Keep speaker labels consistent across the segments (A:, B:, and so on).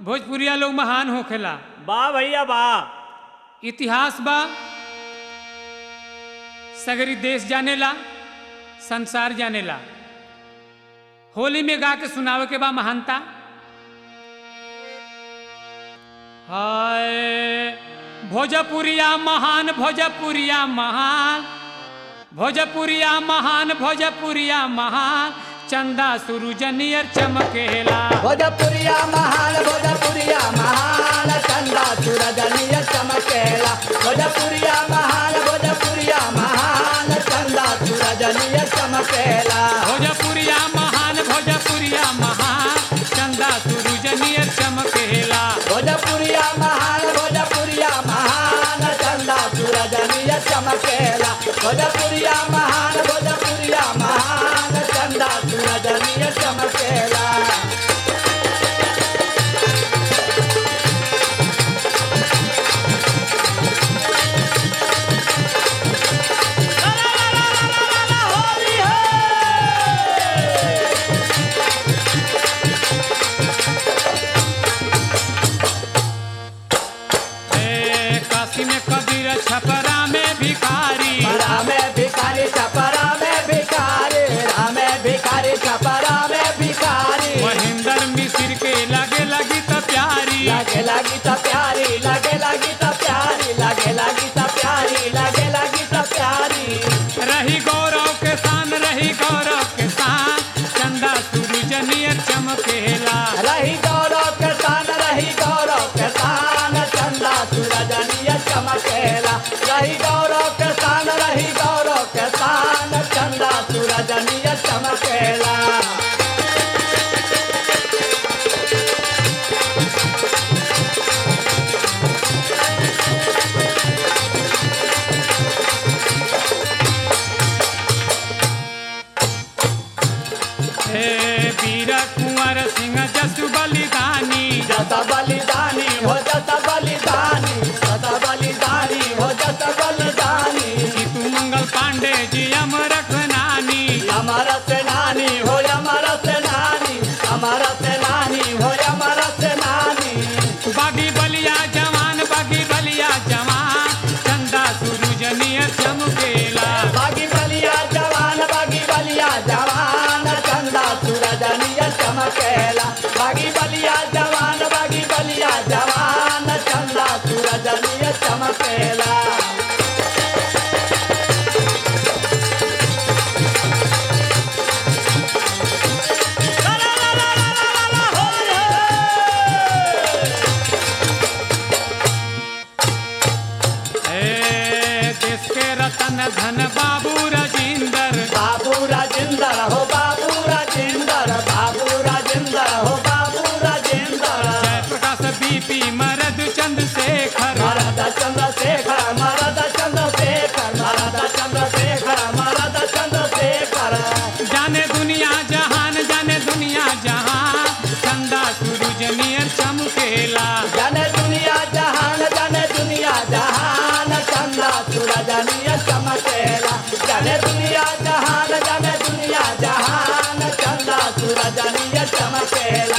A: भोजपुरिया लोग महान होखेला
B: वाह भैया वाह
A: इतिहास बा सगरी देश जानेला संसार जानेला होली में गा के सुनावे के बा महानता हाय भोजपुरिया महान भोजपुरिया महान भोजपुरिया महान भोजपुरिया महान चंदा सूरज नियर चमकेला
C: भोजपुरिया महान भोजपुरिया महान चंदा सूरज निय चमकेला भोजपुरिया महान भोजपुरिया महान चंदा सूरज निय चमकेला
A: भोजपुरिया महान भोजपुरिया महान चंदा सूरज नियर चमकेला
C: भोजपुरिया महान भोजपुरिया महान चंदा सूरज निय चमकेला भोजपुरिया महान भोजपुरिया महान चंदा सूरज निय चमकेला
A: ए, काशी में कबीर छपरा में भिखारी
C: छपरा में भिखारी छपरा में भिखारी रामे भिखारी छपरा में भिखारी
A: महेंद्र मिश्र के लगे लगी तो प्यारी
C: लगे लगी तो प्यारी लगे लगी तो प्यारी लगे लगी तो प्यारी लगे लगी तो प्यारी
A: रही गौरव के शान रही गौरव के शान चंदा सूरज नियर चमकेला
C: रही गौरव के तान रही गौरव के तान चंदा सूरज निय चमकेला रही गौरव के तान रही गौरव के तान चंदा सूरज निय चमकेला
A: हे वीर कुंवर सिंह जसु बलिदानी
C: जस बलिदानी हो जस बलिदानी जस बलिदानी हो जस बलिदानी
A: जीतू मंगल पांडे जी अमर नानी
C: अमर सेनानी हो अमर सेनानी अमर सेनानी हो अमर सेनानी
A: बागी बलिया जवान बागी बलिया जवान चंदा सूरज नियर चमकेला
C: बागी बलिया जवान बागी बलिया जवान चंदा सूरज निय चमकेला बागी बलिया जवान बागी बलिया जवान चंदा सूरज निय चमकेला
A: हे देश के रतन धन बाबू राजेंद्र
C: बाबू राजेंद्र हो बाबू राजेंद्र बाबू राजेंद्र हो बाबू राजेंद्र
A: जय प्रकाश बीपी मरद चंद्रशेखर
C: मरद चंद्रशेखर मरद चंद्रशेखर मरद चंद्रशेखर मरद चंद्रशेखर
A: जाने दुनिया जहान जाने दुनिया जहान चंदा सूरज नियर चमकेला
C: जन दुनिया जहान जन दुनिया जहान चंदा सूरज निय चमकेला जन दुनिया जहान जन दुनिया जहान चंदा सूरज निय चमकेला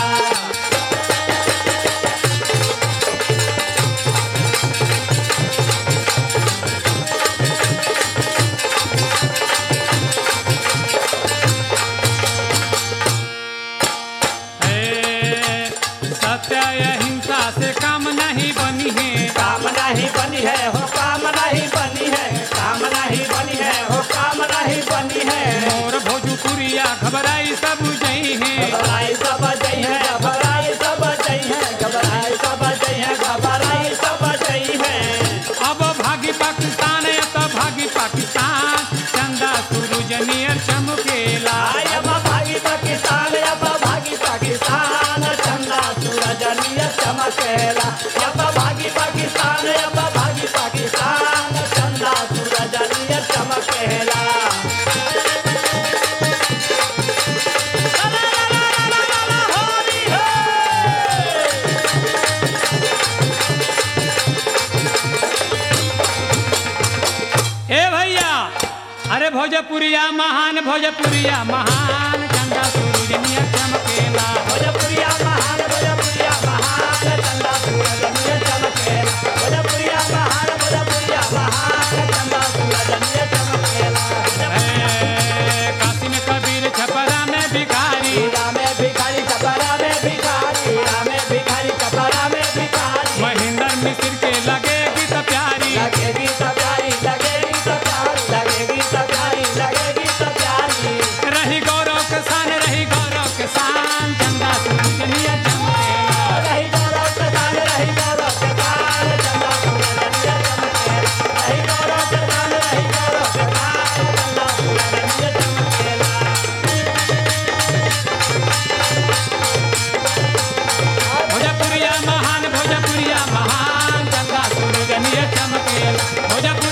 A: हे सत्य अहिंसा से काम नहीं बनी है
C: काम नहीं बनी है हो काम नहीं बनी है काम नहीं बनी है हो काम नहीं बनी है
A: मोर भोजपुरिया घबराई सब जई है
C: घबराई सब जई है घबराई सब जई है घबराई सब जई है घबराई सब जई है
A: अब भागी पाकिस्तान अब भागी पाकिस्तान चंदा सूरज नियर चमकेला
C: आय अब भागी पाकिस्तान अब भागी पाकिस्तान चंदा सूरज निय चमकेला अब भागी पाकिस्तान अब भागी पाकिस्तान चंदा सूरज निय चमकेला
A: ए भैया अरे भोजपुरिया महान भोजपुरिया महान चंदा सूरज नियर चमकेला
C: भोजपुरिया महान भोजपुरिया महान
A: भोजपुरी